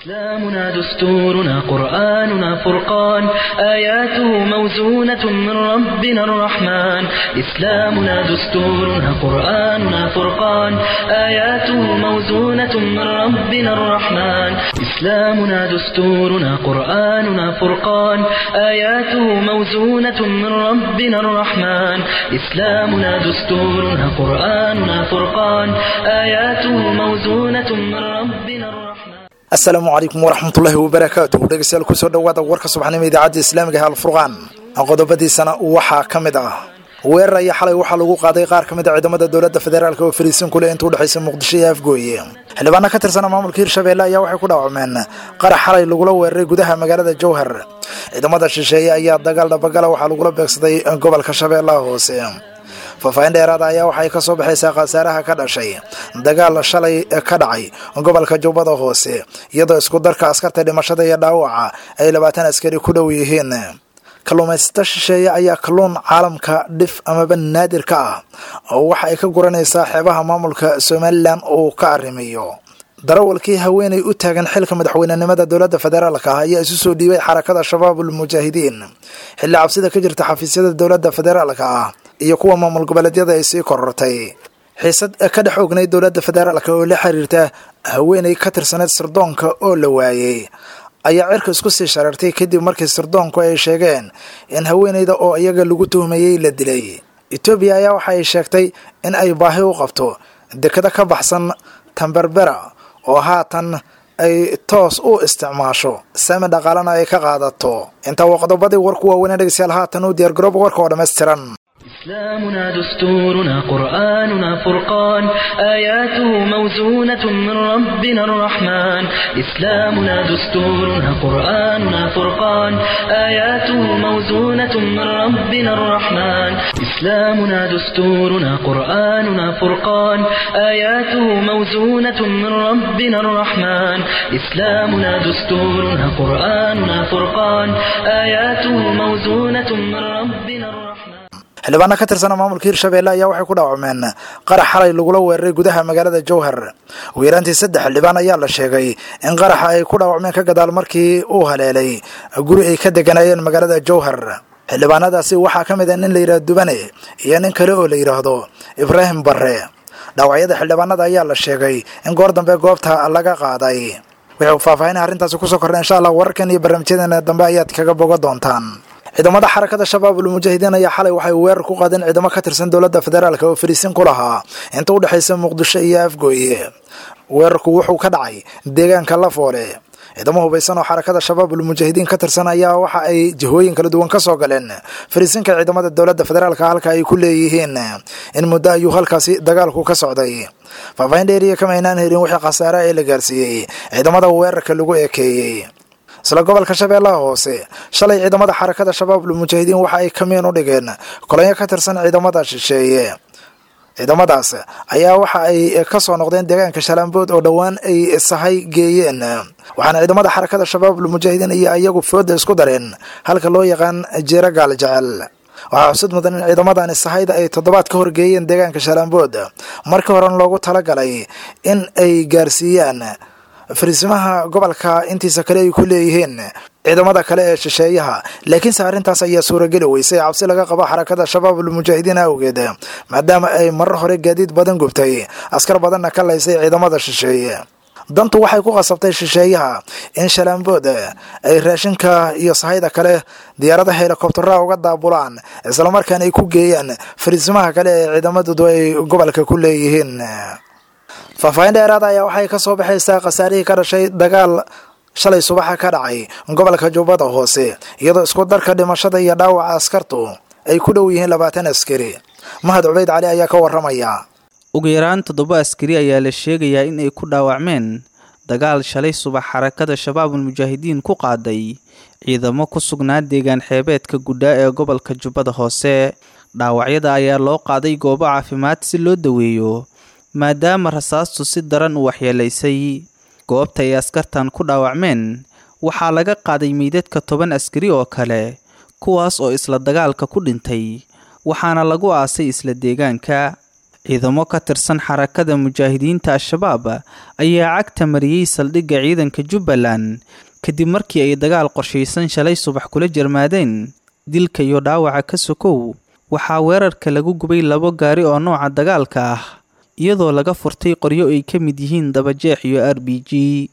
إسلامنا دستورنا قرآننا فرقان آياته موزونة من ربنا الرحمن إسلامنا دستورنا قرآننا فرقان آياته موزونة من ربنا الرحمن إسلامنا دستورنا قرآننا فرقان آياته موزونة من ربنا الرحمن إسلامنا دستورنا قرآننا فرقان آياته موزونة من ربنا الرحمن asalaamu calaykum waraxmatullaahi wabarakaatuh dhegeystayaal kusoo dhowaada warka subaxnimo idaacadda islaamiga ee alfurqaan qodobadiisana waxaa ka mid ah weerar ayaa xalay waxaa lagu qaaday qaar ka mid a ciidamada dowladda federaalk oo fariisin kuleh inta udhexaysa muqdisho iyo afgooye xildhibaano ka tirsana maamulka hirshabeelle ayaa waxay ku dhaawacmeen qarax xalay lagula weeraray gudaha magaalada jowhar ciidamada shisheeye ayaa dagaal dhabagala waxaa lagula beegsaday gobolka shabeellaha hoose faahfaahin dheeraada ayaa waxay ka soo baxaysaa khasaaraha ka dhashay dagaal shalay ka dhacay gobolka jubbada hoose iyadoo isku darka askarta dhimashada iyo dhaawaca ay labaatan askari ku dhow yihiin kalluumaysato shisheeye ayaa kalluun caalamka dhif amaba naadir ka ah oo waxa ay ka guranaysaa xeebaha maamulka somalilan uu ka arrimiyo darawalkii haweenay u taagan xilka madaxweynenimada dowladda federaalka ah ayaa isu soo dhiibay xarakada shabaabul mujaahidiin xilli cabsida ka jirta xafiisyada dowladda federaalka ah iyo kuwa maamul goboleedyada ay sii korortay xiisad ka dhex ognay dowladda federaalka oo la xiriirta haweenay ka tirsaneyd sirdoonka oo la waayey ayaa cirka isku sii shareertay kadib markii sirdoonku ay sheegeen in haweenayda oo iyaga lagu tuhmayey la dilay etoobiya ayaa waxa ay sheegtay in ay baahi u qabto dekado ka baxsan tamberbera oo haatan ay toos u isticmaasho saami dhaqaalana ay ka qaadato intaa waa qodobadii warku waaweynee dhegeystayaal haatan u diyaargarooba warka oo dhammaystiran إسلامنا دستورنا قرآننا فرقان آياته موزونة من ربنا الرحمن إسلامنا دستورنا قرآننا فرقان آياته موزونة من ربنا الرحمن إسلامنا دستورنا قرآننا فرقان آياته موزونة من ربنا الرحمن إسلامنا دستورنا قرآننا فرقان آياته موزونة من ربنا الرحمن xildhibaano ka tirsana maamulka hirshabeelle ayaa waxay ku dhaawacmeen qarax xalay lagula weeraray gudaha magaalada jowhar weeraantii saddex xildhibaan ayaa la sheegay in qaraxa ay ku dhaawacmeen ka gadaal markii uu haleelay guri ay ka deganayeen magaalada jowhar xildhibaanadaasi waxaa ka mid ah nin la yidhahdo dubane iyo nin kale oo la yidhaahdo ibraahim barre dhaawacyada xildhibaanada ayaa la sheegay in goor dambe goobta laga qaaday wuxuu faahfaahin arrintaasi kusoo kornay insha allah wararkan iyo barnaamijyadeena dambe ayaad kaga boga doontaan ciidamada xarakada shabaabul mujaahidiin ayaa xalay waxay weerar ku qaadeen ciidamo ka tirsan dowladda federaalk oo fariisin ku lahaa inta u dhexaysa muqdisho iyo afgooye weerarku wuxuu ka dhacay deegaanka lafoole ciidamo hubaysan oo xarakada shabaabul mujaahidiin ka tirsan ayaa waxa ay jihooyin kala duwan ka soo galeen fariisinka ciidamada dowladda federaalka halka ay ku leeyihiin in muddo ayuu halkaasi dagaalku ka socday faahfaahin dheeriya kama aynaan helin wixii khasaare ee la gaarsiiyey ciidamada weerarka lagu ekeeyey isla gobolka shabeellaha hoose shalay ciidamada xarakada shabaabul mujaahidiin waxa ay kamiin u dhigeen kolonyo ka tirsan ciidamada shisheeye ciidamadaas ayaa waxa ay ka soo noqdeen deegaanka shalaambood oo dhowaan ay sahay geeyeen waxaana ciidamada xarakada shabaabul mujaahidiin iyo iyagu fooda isku dareen halka loo yaqaan jeero gaal jecel waxaa xusud mudan in ciidamadani sahayda ay toddobaad ka horgeeyeen deegaanka shalaambood markii horena loogu talagalay in ay gaarsiiyaan fariisimaha gobolka intiisa kale ay ku leeyihiin ciidamada kale ee shisheeyaha laakiinse arrintaas ayaa suurageli weysay cabsi laga qabo xarakada shabaabul mujaahidiin awgeed maadaama ay marar hore gaadiid badan gubtay askar badanna ka laysay ciidamada shisheeye dantu waxay ku qasabtay shisheeyaha in shalaambood ay raashinka iyo sahayda kale diyaarada helikobtera uga daabulaan islamarkaana ay ku geeyaan fariisimaha kale ee ciidamadoodu ay gobolka ku leeyihiin faahfaahin dheeraada ayaa waxay ka soo baxaysaa khasaarihii ka dhashay dagaal shalay subaxa ka dhacay gobolka jubbada hoose iyadoo isku darka dhimashada iyo dhaawaca askartu ay ku dhow yihiin labaatan askari mahad cubayd cali ayaa ka waramaya ugu yaraan toddoba askari ayaa la sheegayaa in ay ku dhaawacmeen dagaal shalay subax xarakada shabaabul mujaahidiin ku qaaday ciidamo ku sugnaa deegaan xeebeedka gudhaa ee gobolka jubbada hoose dhaawacyada ayaa loo qaaday goobo caafimaad si loo daweeyo maadaama rasaastu si daran u waxyeelaysay goobta ay askartan ku dhaawacmeen waxaa laga qaaday meydadka toban askari oo kale kuwaas oo isla dagaalka ku dhintay waxaana lagu aasay isla deegaanka ciidamo ka tirsan xarakada mujaahidiinta al-shabaab ayaa cagta mariyey saldhigga ciidanka jubbaland kadib markii ay dagaal qorshaysan shalay subax kula jarmaadeen dilka iyo dhaawaca ka sokow waxaa weerarka lagu gubay labo gaari oo nooca dagaalka ah iyadoo laga furtay qoryo ay ka mid yihiin dabajeex iyo r b g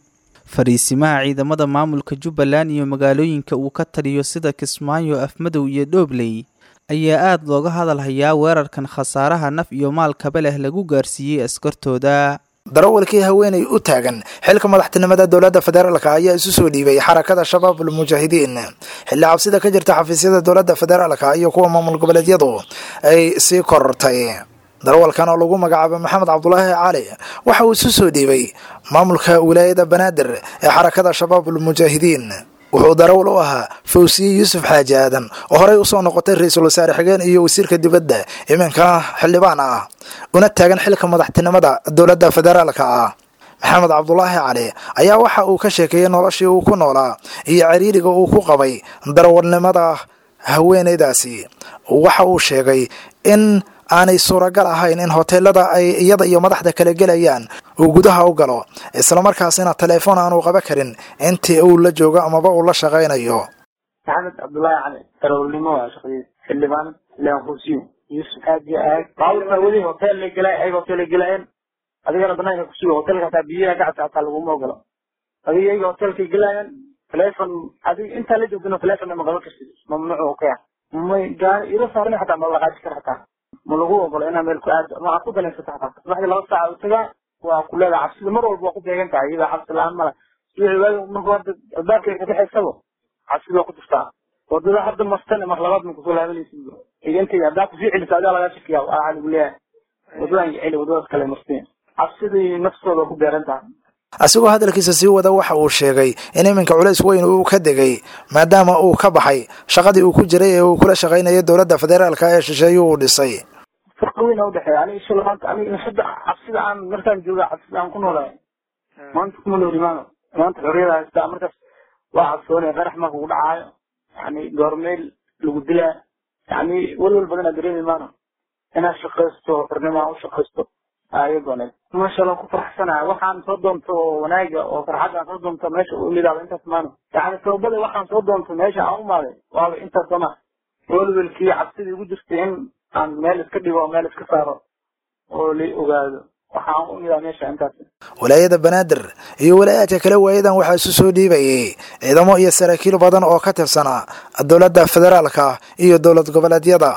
fariisimaha ciidamada maamulka jubbaland iyo magaalooyinka uu ka taliyo sida kismaayo afmadow iyo dhoobley ayaa aada looga hadalhayaa weerarkan khasaaraha naf iyo maalkaba leh lagu gaarsiiyey askartooda darawalkii haweenay u taagan xilka madaxtinimada dowladda federaalka ayaa isu soo dhiibay xarakada shabaabul mujaahidiin xilli cabsida ka jirta xafiisyada dowladda federaalka iyo kuwa maamul goboleedyadu ay sii korortay darawalkan oo lagu magacaabo maxamed cabdulaahi cali waxa uu isu soo dhiibay maamulka wilaayada banaadir ee xarakada shabaabul mujaahidiin wuxuu darawal u ahaa fawsiye yuusuf xaaji aadan oo horey usoo noqotay ra-iisul wasaare xigeen iyo wasiirka dibadda iminkana xildhibaan ah una taagan xilka madaxtinimada dowladda federaalka ah maxamed cabdulaahi cali ayaa waxa uu ka sheekeeyey noloshii uu ku noolaa iyo cariiriga uu ku qabay darawalnimada haweeneydaasi waxa uu sheegay in aanay suuragal ahayn in hoteelada ay iyada iyo madaxda kala gelayaan uu gudaha u galo islamarkaasina teleefon aanu qaba karin intii uu la joogo amaba uu la shaqaynayo maxamed cabdullaahi cali darawalnimo waa shaqadiis xildhibaan xildhibaan kursiyo yuusuf aad iyo aad baabuurka weli hotel la gelay ay hotel la gelayeen adigana banaanka kusugo hotelka hataa biyaha gacabta hataa laguma ogolo adiga iyaga hotelkay gelayaan telefon adiga intaa la joogtana telefonna ma qaban kartid mamnuuc oo ka ah may gaari ilo saaran xataa ma laqaaji kara hataa ma lagu ogolo inaa meel ku aado ma aad ku danaysata hataa subaxdii laba saaca u tagaa waa ku leedahay cabsida mar walba waa ku beegan tahay iyada cabsi la-aan mala subaxi waagi marka hadda albaabkay ka baxaysaba cabsida waa ku jirtaa wadada hadda mastane mar labaad ma kusoo laabanaysid igantayda haddaa kusii celisa adaa lagaa shakiyaa waxaa lagu leeyahay wadadan celi wadadaas kale marsiin cabsidii naftooda ku beeran tahay asigoo hadalkiisa sii wada waxa uu sheegay in iminka culays weyn uu ka degay maadaama uu ka baxay shaqadii uu ku jiray ee uu kula shaqaynayay dowladda federaalka ee shisheeye uu dhisay farqi weyn u dhexeeya aniga isla maanta aniga hadda cabsida aan markaan jooga cabsida aan ku noolahay maanta kuma nooli maano maanta xorriyada haystaa markaas waa cabsoonaya qarax ma kugu dhacaayo yani goormeel lagu dilaa yani welwel badanaa dareemi maano inaad shaqaysto xornimo u shaqaysto ayagooned masha allah ku faraxsanahay waxaan soo doonto oo wanaaga oo farxad aan soo doonto meesha u imidaaba intaas maano yani sababada waxaan soo doonto meesha aan umaaday waaba intaas sama welwelkii cabsidii ugu jirtay in aan meel iska dhigo oo meel iska saaro oo la ogaado waxaan u imidaa meesha intaas walaayada banaadir iyo walaayaadka kale waayadan waxaa isu soo dhiibayay ciidamo iyo saraakiil badan oo ka tirsanaa dowladda federaalka iyo dowlad goboleedyada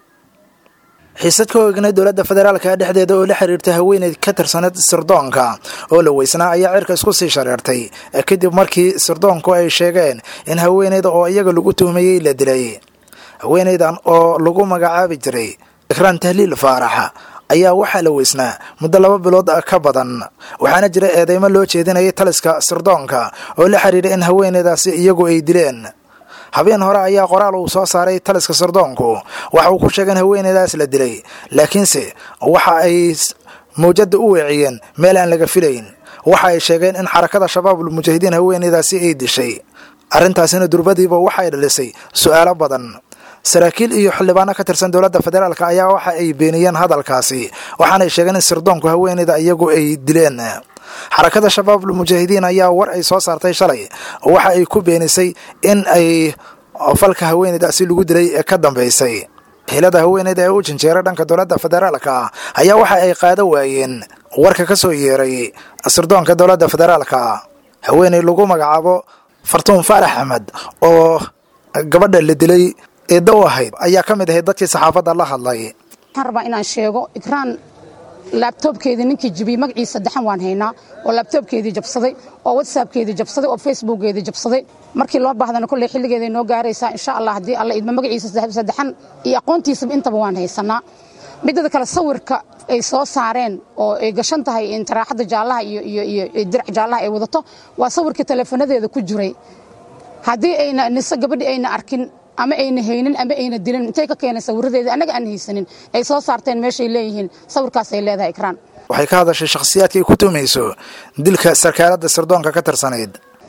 xiisad ka ognay dowladda federaalka dhexdeeda oo la xiriirta haweeneyd ka tirsaneed sirdoonka oo la weysnaa ayaa cirka isku sii shareertay kadib markii sirdoonku ay sheegeen in haweeneyda oo iyaga lagu tuhmayey la dilay haweeneydan oo lagu magacaabi jiray ikraan tahliil faarax ayaa waxaa la weysnaa muddo laba bilood ka badan waxaana jira eedeymo loo jeedinayay taliska sirdoonka oo la xiriira in haweeneydaasi iyagu ay dileen habeen hore ayaa qoraal uu soo saaray taliska sirdoonku waxa uu ku sheegay in haweeneydaas la dilay laakiinse waxa ay mawjada u weeciyeen meel aan laga filayn waxa ay sheegeen in xarakada shabaabul mujaahidiin haweeneydaasi ay dishay arrintaasina durbadiiba waxay dhalisay su-aalo badan saraakiil iyo xildhibaano ka tirsan dowladda federaalk ayaa waxa ay beeniyeen hadalkaasi waxaanay sheegeen in sirdoonku haweeneyda iyagu ay dileen xarakada shabaabul mujaahidiin ayaa war ay soo saartay shalay waxa ay ku beenisay in ay falka haweeneydaasi lagu dilay ee ka dambeysay xilada haweeneyda ee u janjeera dhanka dowladda federaalka ayaa waxa ay qaado waayeen warka ka soo yeeray sirdoonka dowladda federaalka haweeney lagu magacaabo fartuun faarax axmed oo gabadha la dilay eedda u ahayd ayaa ka mid ahayd dadkii saxaafadda la hadlay waxaan rabaa inaan sheego ikraan laabtoobkeedii ninkii jibiyey magaciisa saddexan waan haynaa oo laabtoobkeedii jabsaday oo whatsappkeedii jabsaday oo facebookgeedii jabsaday markii loo baahdana kolley xilligeeday noo gaaraysaa insha allah haddii alla idma magaciisa saddexan iyo aqoontiisaba intaba waan haysanaa midada kale sawirka ay soo saareen oo ay gashan tahay taraaxadda jaallaha iyo dirac jaallaha ay wadato waa sawirkii teleefanadeeda ku jiray haddii ayna nise gabadhi ayna arkin ama ayna haynin ama ayna dilin intay ka keeneen sawiradeedii annaga aan haysanin ay soo saarteen meeshay leeyihiin sawirkaasay leedahay ikraan waxay ka hadashay shakhsiyaadka ay ku tuumayso dilka sarkaaladda sirdoonka ka tirsanayd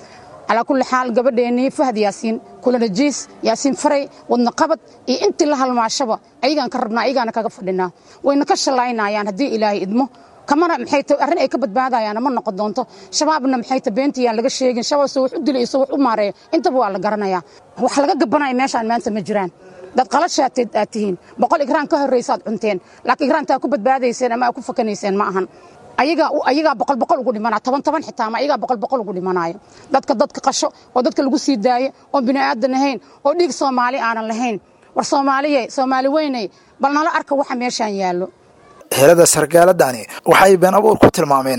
calaa kulli xaal gabadheennii fahad yaasiin kulanajiis yaasiin faray wadna qabad iyo intii la halmaashaba ayagaan ka rabnaa ayagaana kaga fadhinaa wayna ka shallaynayaan haddii ilaahay idmo kamana maxay ta arrin ay ka badbaadayaana ma noqon doonto shabaabna maxay ta beentiyaan laga sheegin shabaab soo wax u dilay soo wax u maareeyo intaba waa la garanayaa wax laga gabanaya meeshaan maanta ma jiraan dad qalashaad aad tihiin boqol igraan ka horraysaad cunteen laakiin igraantaa ku badbaadayseen ama aad ku fakanayseen ma ahan ayagaa ayagaa boqol boqol ugu dhimanaa toban toban xitaa ama ayagaa boqol boqol ugu dhimanaayo dadka dadka qasho oo dadka lagu sii daayo oo bini aadan ahayn oo dhiig soomaali aanan lahayn war soomaaliye soomaali weynay bal nala arka waxa meeshaan yaallo helada sargaaladani waxay been abuur ku tilmaameen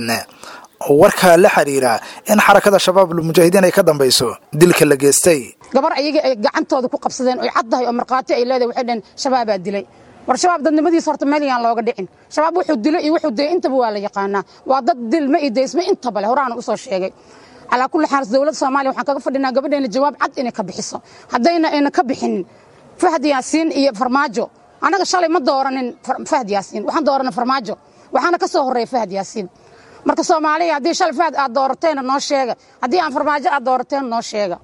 warka la xiriira in xarakada shabaab almujaahidiin ay ka dambayso dilka la geystay gabar ayaga ay gacantooda ku qabsadeen oy caddahay oo markhaati ay leedahay waxay dhaheen shabaabaa dilay war shabaab dadnimadiisa horta meel yaan looga dhicin shabaab wuxuu dilo iyo wuxuu dayay intaba waa la yaqaanaa waa dad dilma iyo daysma intaba leh horaana usoo sheegay calaa kulli xaal dowladda soomaaliya waxaan kaga fadhinaa gabadheena jawaab cad inay ka bixiso haddayna ayna ka bixinin fahad yaasiin iyo farmaajo annaga shalay ma dooranin fahad yaasiin waxaan dooranay farmaajo waxaana ka soo horreeya fahad yaasiin marka soomaaliya haddii shalay fahad aad doorateena noo sheega haddii aan farmaajo aad doorateena noo sheega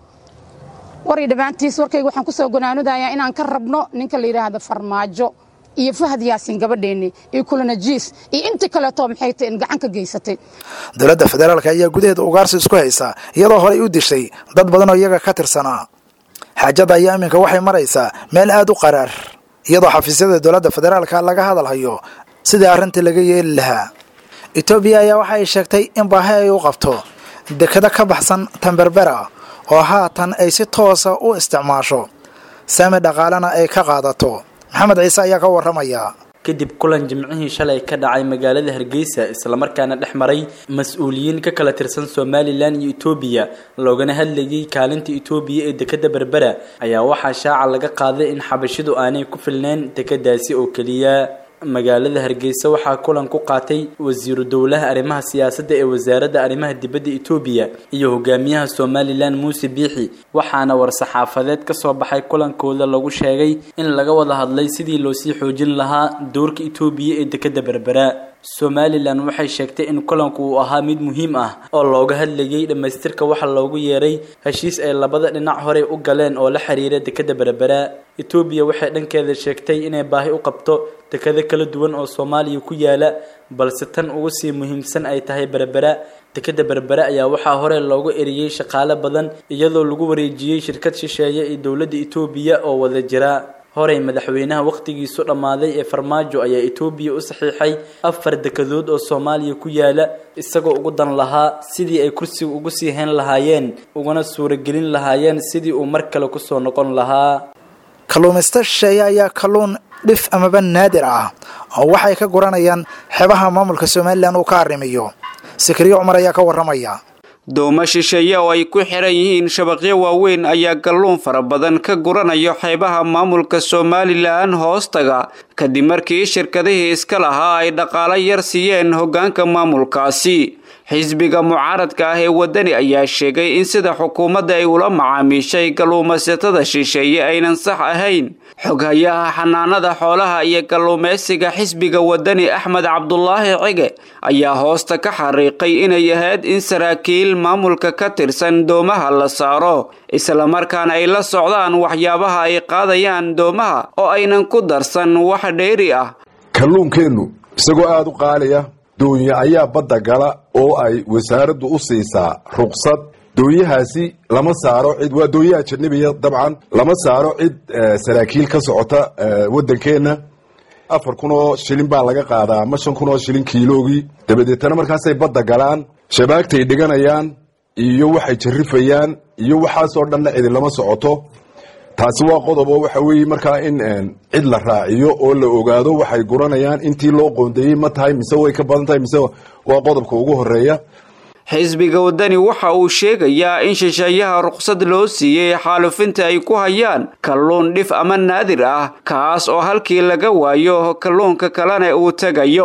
warii dhammaantiis warkayga waxaan ku soo gonaanudayaa inaan ka rabno ninka la yidhaahdo farmaajo iyo fahad yaasiin gabadheennii iyo kulanajiis iyo intii kaleeto maxay tahay in gacan ka geysatay dowladda federaalk ayaa gudaheeda ugaarsi isku haysa iyadoo horey u dishay dad badan oo iyaga ka tirsanaa xaajada ayaa iminka waxay maraysaa meel aada u qaraar iyadoo xafiisyada dowladda federaalka laga hadalhayo sidii arrintii laga yeeli lahaa etoobiya ayaa waxa ay sheegtay in baahi ay u qabto dekado ka baxsan tamberbera oo haatan ay si toosa u isticmaasho saami dhaqaalena ay ka qaadato maxamed ciise ayaa ka warramaya kadib kulan jimcihii shalay ka dhacay magaalada hargeysa islamarkaana dhex maray mas-uuliyiin ka kala tirsan somalilan iyo etoobiya loogana hadlayay kaalinta etoobiya ee dekada berbera ayaa waxaa shaaca laga qaaday in xabashidu aanay ku filneyn dekadaasi oo keliya magaalada hargeysa waxaa kulan ku qaatay wasiiru dowlaha arrimaha siyaasadda ee wasaaradda arrimaha dibadda etoobiya iyo hogaamiyaha somalilan muuse biixi waxaana war-saxaafadeed ka soo baxay kulankooda lagu sheegay in laga wada hadlay sidii loosii xoojin lahaa doorka etoobiya ee dekada berbera somalilan waxay sheegtay in kulanku uu ahaa mid muhiim ah oo looga hadlayay dhammaystirka waxa loogu yeeray heshiis ay labada dhinac horey u galeen oo la xiriira dekada berbera etoobiya waxay dhankeeda sheegtay inay baahi u qabto dekado kala duwan oo soomaaliya ku yaala balse tan ugu sii muhiimsan ay tahay berbera dekada berbere ayaa waxaa hore loogu eriyey shaqaale badan iyadoo lagu wareejiyey shirkad shisheeye ee dowladda etoobiya oo wada jira horey madaxweynaha wakhtigiisu dhammaaday ee farmaajo ayaa etoobiya u saxiixay afar dekadood oo soomaaliya ku yaala isagoo ugu dan lahaa sidii ay kursiga ugu sii hayn lahaayeen ugana suuragelin lahaayeen sidii uu mar kale kusoo noqon lahaa kalluumaysta shisheeye ayaa kalluun dhif amaba naadir ah oo waxay ka guranayaan xeebaha maamulka somalilan uu ka arrimiyo sikriyo cumar ayaa ka warramaya doomo shisheeye oo ay ku xiran yihiin shabaqyo waaweyn ayaa kalluun fara badan ka guranayo xeebaha maamulka somalilan hoostaga kadib markii shirkadihii iska lahaa ay dhaqaalo yar siiyeen hoggaanka maamulkaasi xisbiga mucaaradka ah ee waddani ayaa sheegay in sida xukuumadda ay ula macaamiishay kalluumaysatada shisheeye aynan sax ahayn xoghayaha xanaanada xoolaha iyo kalluumaysiga xisbiga waddani axmed cabdulaahi cige ayaa hoosta ka xariiqay inay ahayd in saraakiil maamulka ka tirsan doomaha la saaro islamarkaana ay la socdaan waxyaabaha ay qaadayaan doomaha oo aynan ku darsan wax dheeri ah kalluunkeennu isagoo aada u qaaliya doonya ayaa badda gala oo ay wasaaraddu u siisaa ruqsad doonyahaasi lama saaro cid waa doonyaha janabiya dabcan lama saaro cid saraakiil ka socota waddankeenna afar kun oo shilin baa laga qaadaa ama shan kun oo shilin kiiloogii dabadeetana markaasay badda galaan shabaagtay dhiganayaan iyo waxay jarrifayaan iyo waxaasoo dhanna cidi lama socoto taasi waa qodob oo waxa weeye markaa in cid la raaciyo oo la ogaado waxay guranayaan intii loo qoondeeyey ma tahay mise way ka badan tahay mise waa qodobka ugu horeeya xisbiga waddani waxa uu sheegayaa in shisheeyaha ruqsad loo siiyey xaalufinta ay ku hayaan kalluun dhif ama naadir ah kaas oo halkii laga waayo kalluunka kalena uu tegayo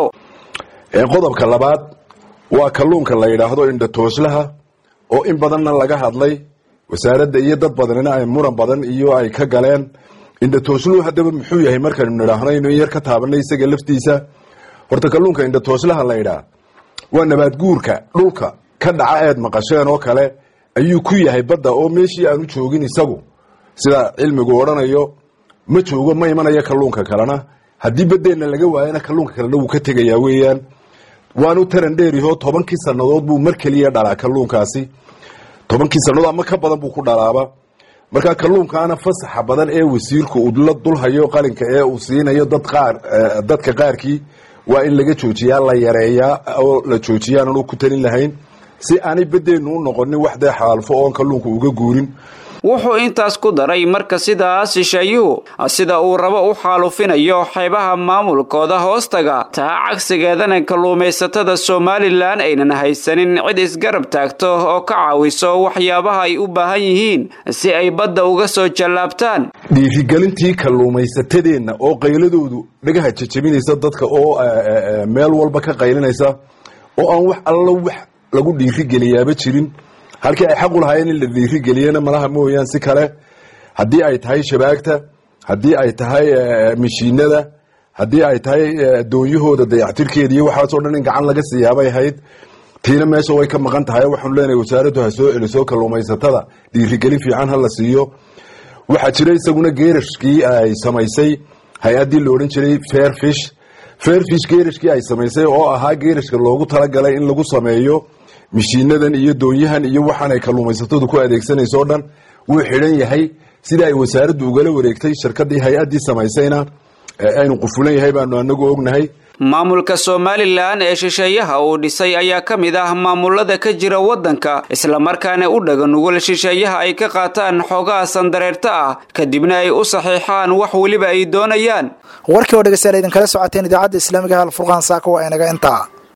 qodobka labaad waa kalluunka la yidhaahdo indhatooslaha oo in badanna laga hadlay wasaaradda iyo dad badanina ay muran badan iyo ay ka galeen indhatooshluhu haddaba muxuu yahay markaynu nidhaahno inu yar ka taabanay isaga laftiisa horta kalluunka indhatooslaha la yidhaah waa nabaad guurka dhulka ka dhaca eed maqasheen oo kale ayuu ku yahay badda oo meeshii aanu joogin isagu sida cilmigu odhanayo ma joogo ma imanayo kalluunka kalena haddii baddeenna laga waayana kalluunka kalena wuu ka tegayaa weeyaan waanu taran dheerihoo tobankii sannadood buu mar keliya dhalaa kalluunkaasi tobankii sannadood ama ka badan buu ku dhalaaba marka kalluunkaana fasaxa badan ee wasiirku uu la dulhayo qalinka ee uu siinayo dad qaar dadka qaarkii waa in laga joojiyaa la yareeyaa oo la joojiyaanan ku talin lahayn si aanay baddeennu u noqonin wax dee xaalfo oon kalluunku uga guurin wuxuu intaas ku daray marka sidaas shisheeyuhu sida uu rabo u xaalufinayo xeebaha maamulkooda hoostaga taa cagsigeedana kalluumaysatada somalilan aynan haysanin cid isgarab taagto oo ka caawiso waxyaabaha ay u baahan yihiin si ay badda uga soo jallaabtaan dhiirigelintii kalluumaysatadeenna oo qayladoodu dhagaha jajabinaysa dadka oo meel walba ka qaylinaysa oo aan wax allo wax lagu dhiirigeliyaaba jirin halkii ay xaq u lahaayeen in la dhiirigeliyana malaha mooyaan si kale haddii ay tahay shabaagta haddii ay tahay mashiinada haddii ay tahay doonyahooda dayactirkeeda iyo waxaasoo dhan in gacan laga siiyaabay ahayd tiina meesha way ka maqan tahay waxaanu leenahay wasaaraddu ha soo celiso kalluumaysatada dhiirigelin fiican ha la siiyo waxaa jira isaguna geerashkii ay samaysay hay-addii la odhan jiray fairfish fairfish geerashkii ay samaysay oo ahaa geerashka loogu talagalay in lagu sameeyo mishiinadan iyo doonyahan iyo waxaan ay kalluumaysatadu ku adeegsanayso o dhan wuu xidhan yahay sida ay wasaaraddu ugala wareegtay shirkadii hay-addii samaysayna aynu qufulan yahay baanu anagu ognahay maamulka somalilan ee shisheeyaha uu dhisay ayaa ka mid ah maamulada ka jira waddanka islamarkaana u dhaga nugul shisheeyaha ay ka qaataan xoogaha sandareerta ah kadibna ay u saxiixaan wax weliba ay doonayaan warkii oo dhegeystayaal idinkala socoteen idaacadda islaamiga halfurqaan saaka waa inaga intaa